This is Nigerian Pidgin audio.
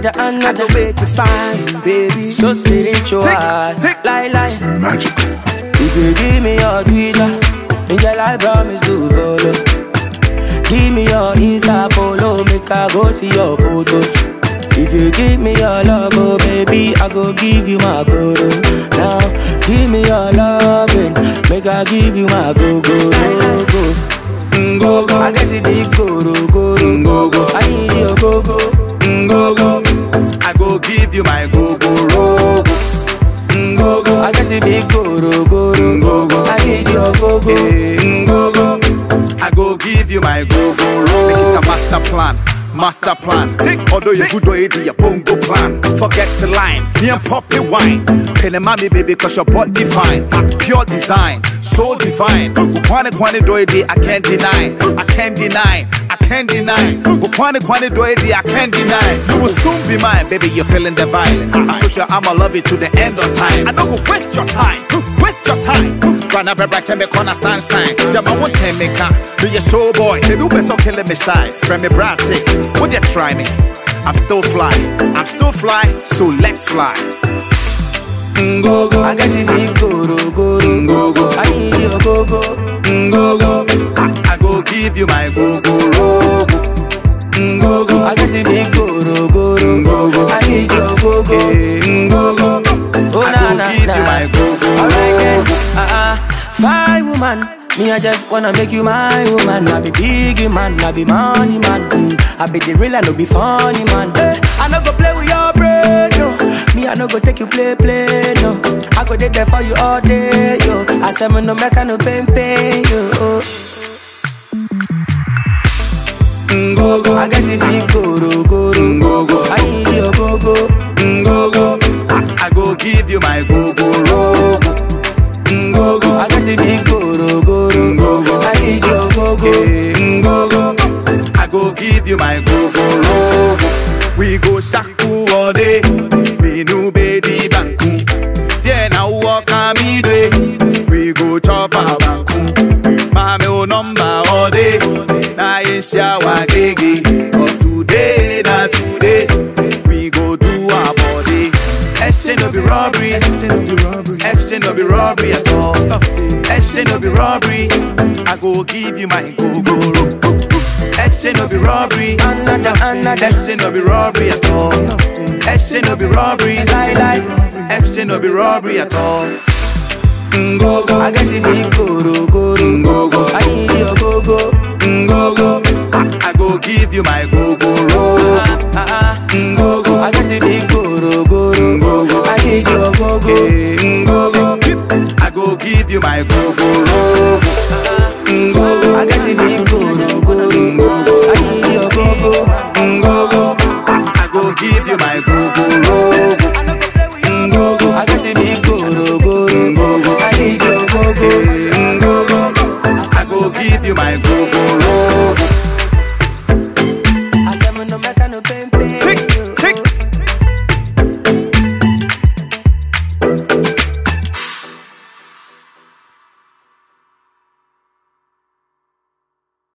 another, another. make you fine, baby. So spiritual. Tick, tick. Lie, lie. Magical. If you give me your Twitter, girl, I promise to follow. Give me your Insta follow, make I go see your photos. If you give me your love, oh baby, I go give you my guru. Now, give me your loving, make I give you my go go go go. Go go, I get the big guru guru. go go, I need your go go. go go. I go give you my go go rogo. Go go, I get the big guru guru. go go. I need your go go. Eh, go go. I go give you my go go roll. Make it a master plan. Master plan. Although you good way do your bongo plan. Forget to line. Me and poppy wine. Penny mommy baby cause your body fine. Pure design. So divine. Kwane kwane do it I can't deny. I can't deny. I can't deny. Kwane kwane do it I can't deny. You will soon be mine, baby. You're feeling the vibe. I push you, I'ma love you to the end of time. I don't go waste your time. Waste your time. Rana bebra tell corner sunshine. Jama won't tell me can. Be a show boy. Baby, we so killing me shy. Friend me bratic. Would you try me? I'm still fly. I'm still fly. So let's fly. Go go. I get the big guru guru. Go go. I need your go go. Go go. I, I go give you my go go rogo. Go go. I get the big guru guru. Go go. I need your go go. Eh, Go go. Oh I na go na give na. you my go go Alright then. rogo. Uh uh. Fine woman. Me I just wanna make you my woman. I be big man. I be money man. Mm. I be the real. I no be funny man. Eh, I no go play with your brain. No. Me I no go take you play play. No. I go dey there for you all day. Yo. I say me no make I no pain pain. Yo. Go go. I get the big guru guru. Go go. I need your go go. Go go. I, I go give you my go go rogo. Go go. I got the big guru guru. Go go. I need your go go. Eh, Go go. I go give you my go go rogo. We go shaku all day. We no baby banku. Then I walk on me day. We go chop a banku. Mame o number all day. Na isha wa gege. Cause today, na today. We go do our body. Exchange no be robbery. Exchange no be robbery. Exchange no be robbery at all. Exchange no be robbery. I go give you my go go ro. Exchange no be robbery. Another, another. Exchange no be robbery at all. Exchange no be robbery. Lie, lie. Exchange no be robbery at all. Go go. I got the big guru guru. Go go. I need your go go. Go go. I, I go give you my go go ro. Ah ah. Go go. I got the big guru guru. Go go. I need your go go. Eh, Go go. I go give you my go go ro.